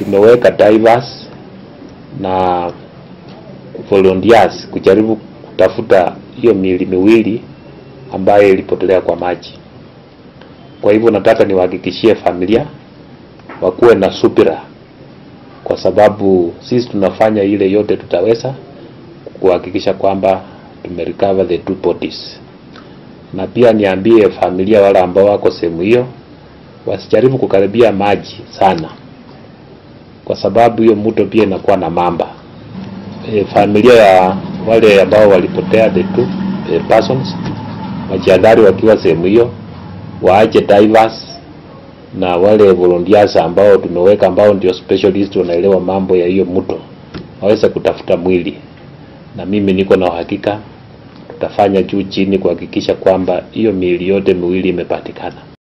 tumeweka divers na volunteers kujaribu kutafuta hiyo miili miwili ambayo ilipotelea kwa maji. Kwa hivyo nataka niwahakikishie familia wakuwe na subira, kwa sababu sisi tunafanya ile yote tutaweza kuhakikisha kwamba tumerecover the two bodies, na pia niambie familia wale ambao wako sehemu hiyo wasijaribu kukaribia maji sana, kwa sababu hiyo mto pia inakuwa na mamba. E, familia ya wale ambao walipotea the two e, persons wajiadhari wakiwa sehemu hiyo, waache divers na wale volunteers ambao tumeweka ambao ndio specialist wanaelewa mambo ya hiyo mto waweze kutafuta mwili, na mimi niko na uhakika tutafanya juu chini kuhakikisha kwamba hiyo miili yote miwili imepatikana.